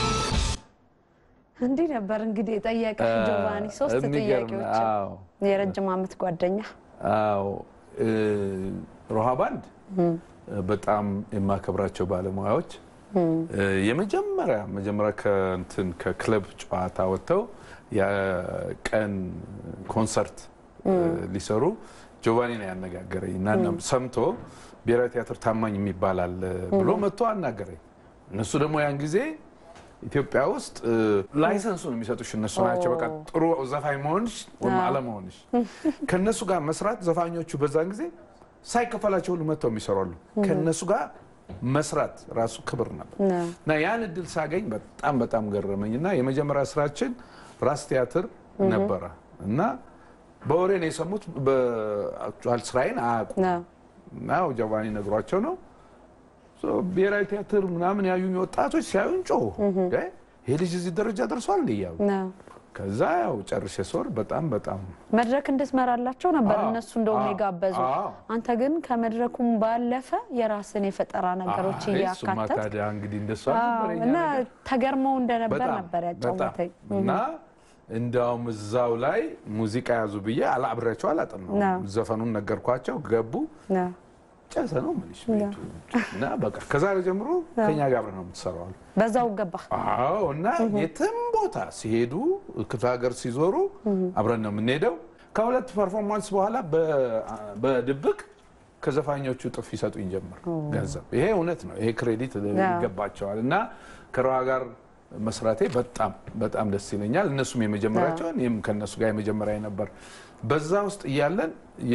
እንዲህ ነበር እንግዲህ የጠየቀህ ጆቫኒ። ሶስት የሚገርም ጥያቄዎች አዎ። የረጅም ዓመት ጓደኛ አዎ እ፣ ሮሃ ባንድ በጣም የማከብራቸው ባለሙያዎች እ፣ የመጀመሪያ መጀመሪያ ከእንትን ከክለብ ጨዋታ ወጥተው የቀን ኮንሰርት እ፣ ሊሰሩ ጆቫኒ ነው ያነጋገረኝ እና እናም ሰምቶ ብሔራዊ ቲያትር ታማኝ የሚባል አለ ብሎ መጥቶ አናገረኝ። እነሱ ደግሞ ያን ጊዜ ኢትዮጵያ ውስጥ እ፣ ላይሰንሱን የሚሰጡሽ እነሱ ናቸው። በቃ ጥሩ ዘፋኝ መሆንሽ ወይም አለመሆንሽ ከእነሱ ጋር መስራት ዘፋኞቹ በዛን ጊዜ ሳይከፈላቸው ሁሉ መጥተው የሚሰራሉ። ከእነሱ ጋር መስራት ራሱ ክብር ነበር ነው። እና ያን እድል ሳገኝ በጣም በጣም ገረመኝ እና የመጀመሪያ ስራችን ራስ ቲያትር ነበረ እና በወሬ ነው የሰሙት። በአክቹዋል ስራዬን አያውቁም ነው። እና ያው ጆቫኒ ነግሯቸው ነው ሶ ብሔራዊ ቲያትር ምናምን ያዩኝ ወጣቶች ሲያዩኝ ጮሁ። እንዴ ይሄ ልጅ እዚህ ደረጃ ደርሷል እንደ እያሉ ነው። ከዛ ያው ጨርሼ ስወር በጣም በጣም መድረክ እንድትመራላቸው ነበር አዎ፣ እነሱ እንደውም አዎ፣ የጋበዙ። አዎ። አንተ ግን ከመድረኩም ባለፈ የራስን የፈጠራ ነገሮች አይ፣ እሱማ እያካተት ታዲያ እንግዲህ እንደሱ አዎ፣ አልነበረ የኛ እና ነገር። ተገርመው እንደነበር በጣም ነበር በጣም ያጫወተኝ። እና እንዲያውም እዛው ላይ ሙዚቃ ያዙ ብዬ አላብሬያቸው አላጠናሁም። ነው። ዘፈኑን ነገርኳቸው፣ ገቡ፣ ነው። ጨሰ ነው የምልሽ ቤቱ እና በቃ ከዛሬ ጀምሮ ከኛ ጋር አብረን ነው የምትሰራው አሉ። በዛው ገባ። አዎ እና የትም ቦታ ሲሄዱ ክፍለ ሀገር ሲዞሩ አብረን ነው የምንሄደው። ከሁለት ፐርፎርማንስ በኋላ በ- በድብቅ ከዘፋኞቹ ጥፍ ይሰጡኝ ጀመር ገንዘብ። ይሄ እውነት ነው፣ ይሄ ክሬዲት ይገባቸዋል። እና ከሮሃ ጋር መስራቴ በጣም በጣም ደስ ይለኛል። እነሱም የመጀመሪያቸውን ይህም ከእነሱ ጋር የመጀመሪያ ነበር። በዛ ውስጥ እያለን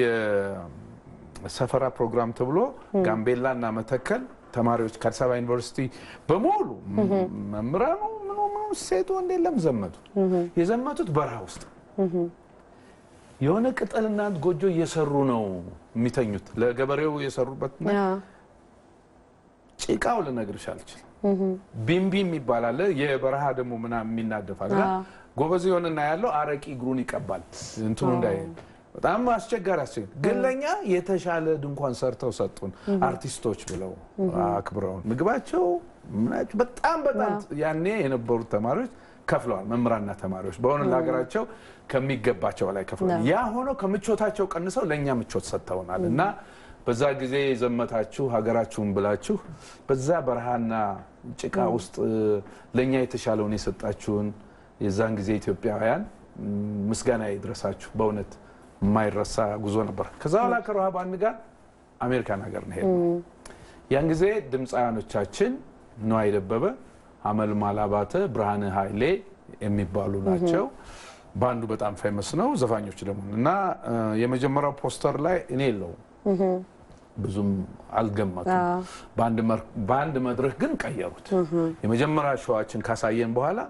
የሰፈራ ፕሮግራም ተብሎ ጋምቤላ እና መተከል ተማሪዎች ከአዲስ አበባ ዩኒቨርሲቲ በሙሉ መምህራኑ ምኑ ምኑ ሴቱ ወንድ የለም ዘመቱ። የዘመቱት በረሃ ውስጥ የሆነ ቅጠልና ጎጆ እየሰሩ ነው የሚተኙት። ለገበሬው የሰሩበት አዎ። ጭቃው ልነግርሽ አልችልም። ቢምቢ የሚባል አለ። የበረሃ ደግሞ ምናምን የሚናደፍ አለ። አዎ። ጎበዝ የሆነና ያለው አረቂ እግሩን ይቀባል እንትኑ እንዳይ በጣም አስቸጋሪ አስቸጋሪ ግን ለእኛ የተሻለ ድንኳን ሰርተው ሰጡን። አርቲስቶች ብለው አክብረውን ምግባቸው ምናቸው በጣም በጣም ያኔ የነበሩት ተማሪዎች ከፍለዋል። መምህራንና ተማሪዎች በሆነ ለሀገራቸው ከሚገባቸው በላይ ከፍለዋል። ያ ሆኖ ከምቾታቸው ቀንሰው ለእኛ ምቾት ሰጥተውናል እና በዛ ጊዜ የዘመታችሁ ሀገራችሁን ብላችሁ በዛ በረሃና ጭቃ ውስጥ ለእኛ የተሻለውን የሰጣችሁን የዛን ጊዜ ኢትዮጵያውያን ምስጋና ይድረሳችሁ። በእውነት የማይረሳ ጉዞ ነበር። ከዛ በኋላ ከሮሃ ባንድ ጋር አሜሪካን ሀገር ነው ሄድነው። ያን ጊዜ ድምፃውያኖቻችን ነዋይ ደበበ፣ አመልማል አባተ፣ ብርሃነ ኃይሌ የሚባሉ ናቸው። በአንዱ በጣም ፌመስ ነው፣ ዘፋኞች ደግሞ እና እ፣ የመጀመሪያው ፖስተር ላይ እኔ የለውም ብዙም አልገመቱም። በአንድ መር- በአንድ መድረክ ግን ቀየሩት። የመጀመሪያ ሸዋችን ካሳየን በኋላ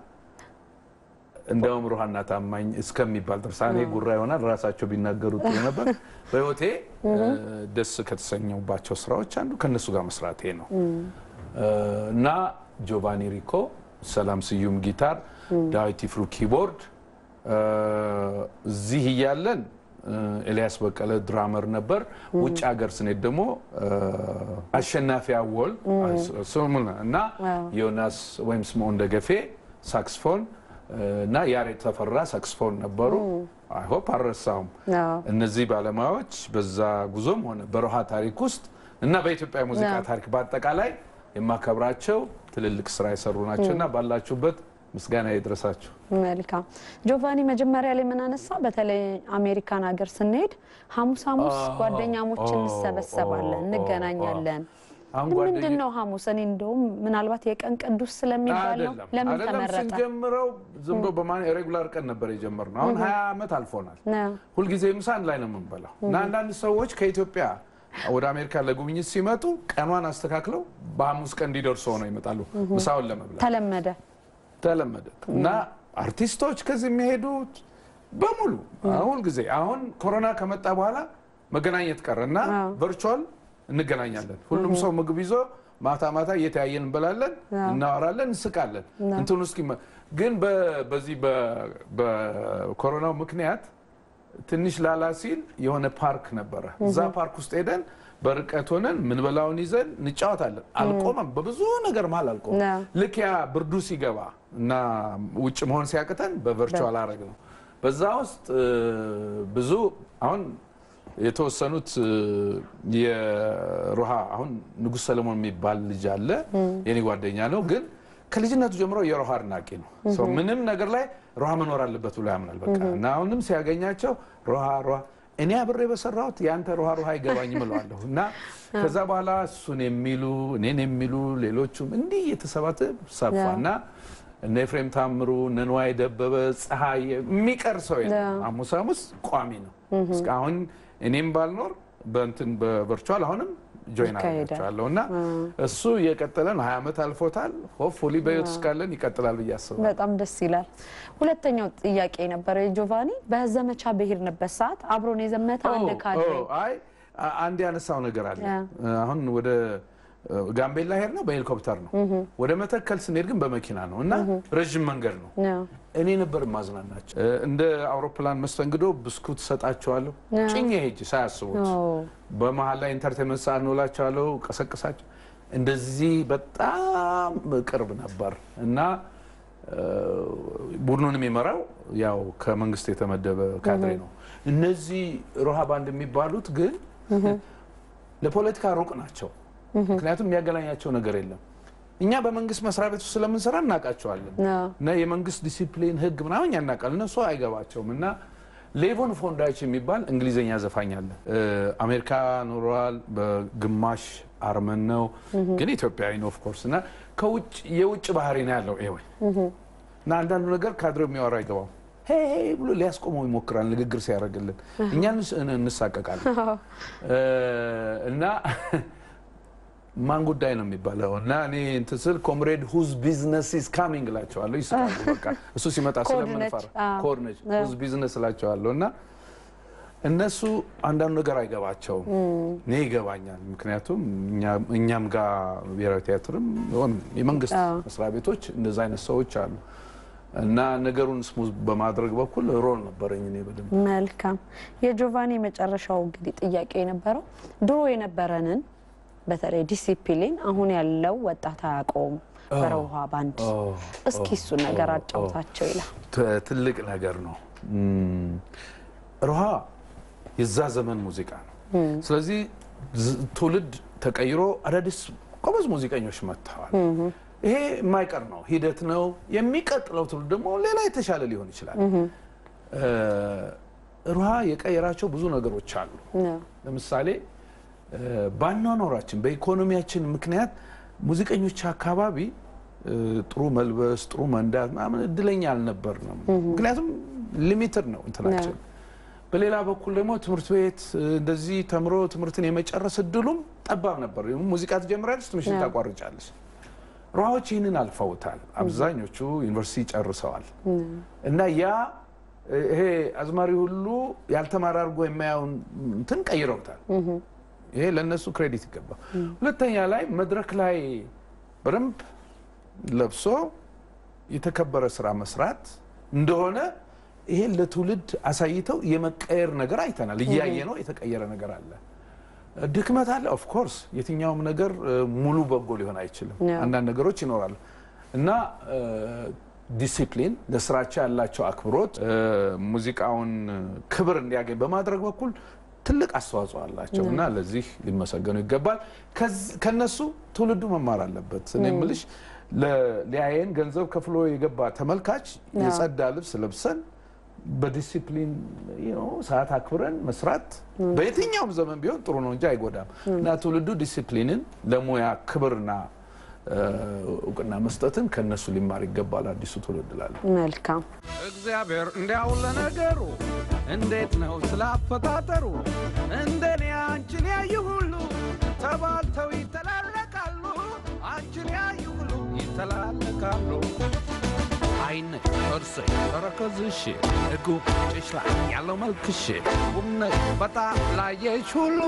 እንደውም ሩሃና ታማኝ እስከሚባል ድረስ እኔ ጉራ ይሆናል ራሳቸው ቢናገሩ ጥሩ ነበር። በህይወቴ እ፣ ደስ ከተሰኘውባቸው ስራዎች አንዱ ከእነሱ ጋር መስራቴ ነው እ፣ እና ጆቫኒ ሪኮ፣ ሰላም ስዩም ጊታር፣ ዳዊት ይፍሩ ኪቦርድ እ፣ እዚህ እያለን እ፣ ኤልያስ በቀለ ድራመር ነበር። ውጭ ሀገር ስንሄድ ደግሞ እ፣ አሸናፊ አወል ስሙን እና ዮናስ ወይም ስምዖን ደገፌ ሳክስፎን እ፣ እና ያሬድ ተፈራ ሳክስፎን ነበሩ። አይሆፕ አልረሳሁም። አዎ። እነዚህ ባለሙያዎች በዛ ጉዞም ሆነ በሮሃ ታሪክ ውስጥ እና በኢትዮጵያ ሙዚቃ አዎ። ታሪክ በአጠቃላይ የማከብራቸው ትልልቅ ስራ የሰሩ ናቸው እና ባላችሁበት ምስጋና ይድረሳችሁ። መልካም ጆቫኒ፣ መጀመሪያ ላይ ምን አነሳ? በተለይ አሜሪካን ሀገር ስንሄድ ሐሙስ ሐሙስ ኦ፣ ጓደኛሞች ኦ፣ እንሰበሰባለን፣ ኦ፣ እንገናኛለን። አሁን ምንድን ጓደኛ ነው ሐሙስ? እኔ እንደውም ምናልባት የቀን ቅዱስ ስለሚባል ነው። አይደለም ለምን አይደለም፣ ተመረጠ? ስንጀምረው ዝም ብሎ በማን ሬጉላር ቀን ነበር የጀመርነው። አሁን ሀያ ዓመት አልፎናል። ነው። ሁልጊዜ ምሳ አንድ ላይ ነው የምንበላው እና አንዳንድ ሰዎች ከኢትዮጵያ ወደ አሜሪካ ለጉብኝት ሲመጡ ቀኗን አስተካክለው በሐሙስ ቀን እንዲደርሱ ሆነው ይመጣሉ ምሳውን ለመብላት ተለመደ። ተለመደ እና አርቲስቶች ከዚህ የሚሄዱት በሙሉ ሁል ጊዜ አሁን ኮሮና ከመጣ በኋላ መገናኘት ቀረ እና ቨርቹዋል እንገናኛለን። ሁሉም ሰው ምግብ ይዞ ማታ ማታ እየተያየን እንበላለን፣ እናወራለን፣ እንስቃለን። እንትን ውስጥ ግን በ- በዚህ በ- በኮሮናው ምክንያት ትንሽ ላላ ሲል የሆነ ፓርክ ነበረ። እዛ ፓርክ ውስጥ ሄደን በርቀት ሆነን ምንበላውን ይዘን እንጫወታለን። አልቆመም፣ በብዙ ነገር መሀል አልቆመም። ነው። ልክ ያ ብርዱ ሲገባ እና ውጭ መሆን ሲያቅተን በቨርቹዋል አረግ ነው። በዛ ውስጥ እ፣ ብዙ አሁን የተወሰኑት እ፣ የሮሃ አሁን ንጉሥ ሰለሞን የሚባል ልጅ አለ የኔ ጓደኛ ነው ግን ከልጅነቱ ጀምሮ የሮሃ አድናቂ ነው። ሰው ምንም ነገር ላይ ሮሃ መኖር አለበት ብሎ ያምናል። በቃ እና አሁንም ሲያገኛቸው ሮሃ ሮሃ እኔ አብሬ በሰራሁት የአንተ ሮሃ ሮሃ አይገባኝም እለዋለሁ እና ከዛ በኋላ እሱን የሚሉ እኔን የሚሉ ሌሎቹም እንዲህ እየተሰባተ ሰፋ እና እነ ኤፍሬም ታምሩ እነ ንዋይ ደበበ ፀሐይ የሚቀር ሰው የለም። ሐሙስ ሐሙስ ቋሚ ነው። እስካሁን እኔም ባልኖር በእንትን በቨርቹዋል አሁንም ጆይን ይካሄዳል። አደርጋቸዋለሁ እና እሱ እየቀጠለ ነው። ሀያ ዓመት አልፎታል። ሆፕፉሊ በህይወት እስካለን ይቀጥላል ብዬ አስባለሁ። በጣም ደስ ይላል። ሁለተኛው ጥያቄ የነበረው የጆቫኒ በዘመቻ በሄድንበት ሰዓት አብሮን የዘመተ አንድ ካድሬ ኦ፣ አይ አ- አንድ ያነሳው ነገር አለ። ያ። አሁን ወደ እ፣ ጋምቤላ ሄድ ነው በሄሊኮፕተር ነው። ወደ መተከል ስንሄድ ግን በመኪና ነው እና ረዥም መንገድ ነው። ነው። እኔ ነበር ማዝናናቸው። እ፣ እንደ አውሮፕላን መስተንግዶ ብስኩት ሰጣቸዋለሁ ጭኜ ሄጅ ሳያስቡት ኦ፣ በመሀል ላይ ኢንተርቴንመንት ሰዓት እንውላቸዋለሁ፣ ቀሰቅሳቸው። እንደዚህ በጣም ቅርብ ነበር እና እ፣ ቡድኑን የሚመራው ያው ከመንግስት የተመደበ ካድሬ ነው። እነዚህ ሮሃ ባንድ የሚባሉት ግን ለፖለቲካ ሩቅ ናቸው። ምክንያቱም የሚያገናኛቸው ነገር የለም። እኛ በመንግስት መስሪያ ቤት ውስጥ ስለምንሰራ እናውቃቸዋለን ነው። እና የመንግስት ዲሲፕሊን ህግ ምናምን እኛ እናውቃለን። እነሱ አይገባቸውም። እና ሌቮን ፎንዳይች የሚባል እንግሊዝኛ ዘፋኝ አለ። እ፣ አሜሪካ ኖረዋል። በግማሽ አርመን ነው ግን ኢትዮጵያዊ ነው ኦፍኮርስ። እና ከውጭ የውጭ ባህሪ ነው ያለው ይሄ እና አንዳንዱ ነገር ካድሬው የሚያወራ አይገባም። ሄይ ሄይ ብሎ ሊያስቆመው ይሞክራል ንግግር ሲያደርግልን፣ እኛ እንስ- እንሳቀቃለን እ፣ እና ማን ጉዳይ ነው የሚባለው እና እኔ እንትን ስል ኮምሬድ ሁዝ ቢዝነስ ኢዝ ካሚንግ እላቸዋለሁ። ይስቃሉ። በቃ እሱ ሲመጣ ኮድ ስለምንፈራ ነች። አዎ። ኮድ ነች ሁዝ ቢዝነስ እላቸዋለሁ እና እነሱ አንዳንዱ ነገር አይገባቸውም። እኔ ይገባኛል። ምክንያቱም እኛ- እኛም ጋር ብሔራዊ ቲያትርም ሆነ የመንግስት መስሪያ ቤቶች እንደዛ አይነት ሰዎች አሉ እና ነገሩን ስሙዝ በማድረግ በኩል ሮል ነበረኝ እኔ በደንብ መልካም የጆቫኒ የመጨረሻው እንግዲህ ጥያቄ የነበረው ድሮ የነበረንን በተለይ ዲሲፕሊን አሁን ያለው ወጣት አያውቀውም በረውሃ ባንድ እስኪ እሱን ነገር አጫውታቸው ይላል። ት- ትልቅ ነገር ነው። እም፣ ሮሃ የዛ ዘመን ሙዚቃ ነው። ስለዚህ ዝ- ትውልድ ተቀይሮ አዳዲስ ጎበዝ ሙዚቀኞች መጥተዋል። ይሄ የማይቀር ነው፣ ሂደት ነው። የሚቀጥለው ትውልድ ደግሞ ሌላ የተሻለ ሊሆን ይችላል። እ፣ ሮሃ የቀየራቸው ብዙ ነገሮች አሉ። ነው። ለምሳሌ ባኗኗራችን በኢኮኖሚያችን ምክንያት ሙዚቀኞች አካባቢ እ፣ ጥሩ መልበስ ጥሩ መንዳት ምናምን እድለኛ አልነበርንም። ምክንያቱም ሊሚትድ ነው እንትናችን። በሌላ በኩል ደግሞ ትምህርት ቤት እ፣ እንደዚህ ተምሮ ትምህርትን የመጨረስ እድሉም ጠባብ ነበር። ሙዚቃ ትጀምራለች፣ ትምህርት ታቋርጫለች። ሯዎች ይህንን አልፈውታል። አብዛኞቹ ዩኒቨርሲቲ ጨርሰዋል። እና ያ እ፣ ይሄ አዝማሪ ሁሉ ያልተማረ አድርጎ የማያውን እንትን ቀይረውታል። ይሄ ለእነሱ ክሬዲት ይገባል። ሁለተኛ ላይ መድረክ ላይ በደንብ ለብሶ የተከበረ ስራ መስራት እንደሆነ ይሄን ለትውልድ አሳይተው የመቀየር ነገር አይተናል። እያየ ነው የተቀየረ ነገር አለ። ድክመት አለ። ኦፍኮርስ የትኛውም ነገር እ፣ ሙሉ በጎ ሊሆን አይችልም። ያ። አንዳንድ ነገሮች ይኖራሉ እና እ፣ ዲሲፕሊን ለስራቸው ያላቸው አክብሮት እ፣ ሙዚቃውን ክብር እንዲያገኝ በማድረግ በኩል ትልቅ አስተዋጽኦ አላቸው እና ለዚህ ሊመሰገኑ ይገባል። ከዝ- ከነሱ ትውልዱ መማር አለበት። እኔ የምልሽ ለ- ሊያየን ገንዘብ ከፍሎ የገባ ተመልካች የጸዳ ልብስ ለብሰን በዲሲፕሊን you know፣ ሰዓት አክብረን መስራት በየትኛውም ዘመን ቢሆን ጥሩ ነው እንጂ አይጎዳም እና ትውልዱ ዲሲፕሊንን ለሙያ ክብርና እ፣ እውቅና መስጠትን ከነሱ ሊማር ይገባል አዲሱ ትውልድ እላለሁ። መልካም እግዚአብሔር እንዲያው ለነገሩ እንዴት ነው ስላፈጣጠሩ እንደኔ አንቺን ያዩ ሁሉ ተባልተው ይተላለቃሉ አንቺን ያዩ ሁሉ ይተላለቃሉ አይንሽ እርሰይ ተረከዝሽ ጉንጭሽ ላይ ያለው መልክሽ ቁምነሽ በጣም ላየሽ ሁሉ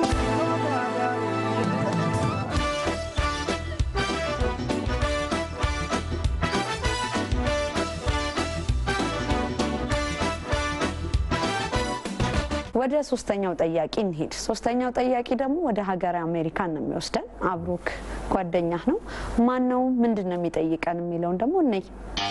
ወደ ሶስተኛው ጠያቂ እንሄድ። ሶስተኛው ጠያቂ ደግሞ ወደ ሀገር አሜሪካን ነው የሚወስደን። አብሮክ ጓደኛህ ነው። ማን ነው? ምንድን ነው የሚጠይቀን የሚለውን ደግሞ እነይ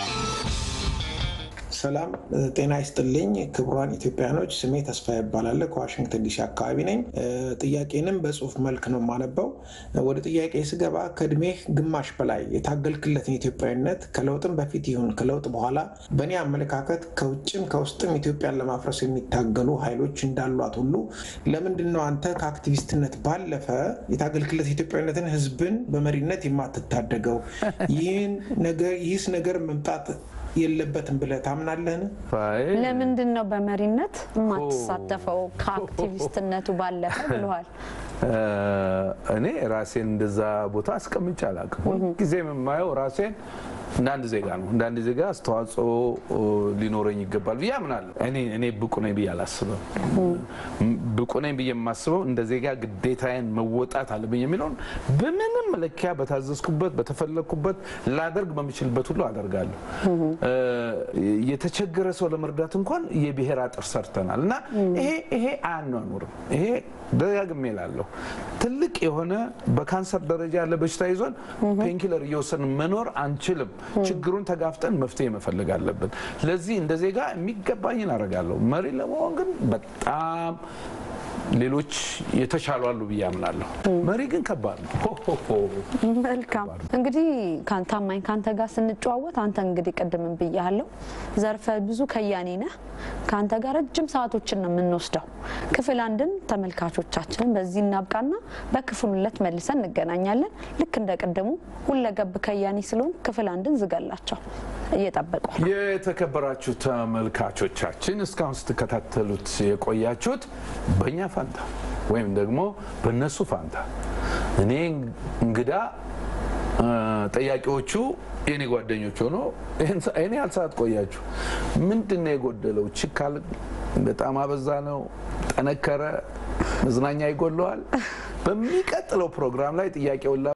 ሰላም ጤና ይስጥልኝ ክቡራን ኢትዮጵያኖች፣ ስሜ ተስፋ ይባላል። ከዋሽንግተን ዲሲ አካባቢ ነኝ። እ፣ ጥያቄንም በጽሁፍ መልክ ነው የማነበው። ወደ ጥያቄ ስገባ ከእድሜህ ግማሽ በላይ የታገልክለትን ኢትዮጵያዊነት ከለውጥም በፊት ይሁን ከለውጥ በኋላ በእኔ አመለካከት ከውጭም ከውስጥም ኢትዮጵያን ለማፍረስ የሚታገሉ ኃይሎች እንዳሏት ሁሉ ለምንድን ነው አንተ ከአክቲቪስትነት ባለፈ የታገልክለት ኢትዮጵያዊነትን ህዝብን በመሪነት የማትታደገው? ይህን ነገር ይህስ ነገር መምጣት የለበትም ብለህ ታምናለህን? ፋይ ለምንድን ነው በመሪነት የማትሳተፈው ከአክቲቪስትነቱ ባለፈ ብለዋል። እ፣ እኔ ራሴን እንደዛ ቦታ አስቀምጬ አላውቅም። ሁልጊዜ የማየው ራሴን እንደ አንድ ዜጋ ነው። እንደ አንድ ዜጋ አስተዋጽኦ እ፣ ሊኖረኝ ይገባል ብዬ አምናለሁ። እኔ እኔ ብቁ ነኝ ብዬ አላስብም። ብቁ ነኝ ብዬ የማስበው እንደ ዜጋ ግዴታዬን መወጣት አለብኝ የሚለውን በምንም መለኪያ በታዘዝኩበት፣ በተፈለግኩበት ላደርግ በምችልበት ሁሉ አደርጋለሁ። እ፣ የተቸገረ ሰው ለመርዳት እንኳን የብሔር አጥር ሰርተናል እና ይሄ ይሄ አያኗኑርም። ይሄ ደጋግሜ እላለሁ። ትልቅ የሆነ በካንሰር ደረጃ ያለ በሽታ ይዞን ፔንኪለር እየወሰድን መኖር አንችልም። ችግሩን ተጋፍጠን መፍትሄ መፈለግ አለብን። ለዚህ እንደ ዜጋ የሚገባኝን አደርጋለሁ። መሪ ለመሆን ግን በጣም ሌሎች የተሻሉ አሉ ብዬ አምናለሁ። መሪ ግን ከባድ ነው። ሆ ሆ ሆ። መልካም እንግዲህ ካን- ታማኝ ከአንተ ጋር ስንጨዋወት አንተ እንግዲህ ቅድምን ብያለሁ ዘርፈ ብዙ ከያኔ ነህ። ከአንተ ጋር ረጅም ሰዓቶችን ነው የምንወስደው። ክፍል አንድን ተመልካቾቻችንን በዚህ እናብቃና በክፍል ሁለት መልሰን እንገናኛለን። ልክ እንደ ቅድሙ ሁለገብ ከያኔ ስለሆን ክፍል አንድን ዝጋላቸው እየጠበቁ የተከበራችሁ ተመልካቾቻችን እስካሁን ስትከታተሉት የቆያችሁት በእኛ ፋንታ ወይም ደግሞ በእነሱ ፋንታ እኔ እንግዳ እ፣ ጠያቂዎቹ የኔ ጓደኞች ሆኖ ይህን ያህል ሰዓት ቆያችሁ። ምንድን ነው የጎደለው? ችካል በጣም አበዛ ነው? ጠነከረ? መዝናኛ ይጎለዋል? በሚቀጥለው ፕሮግራም ላይ ጥያቄውን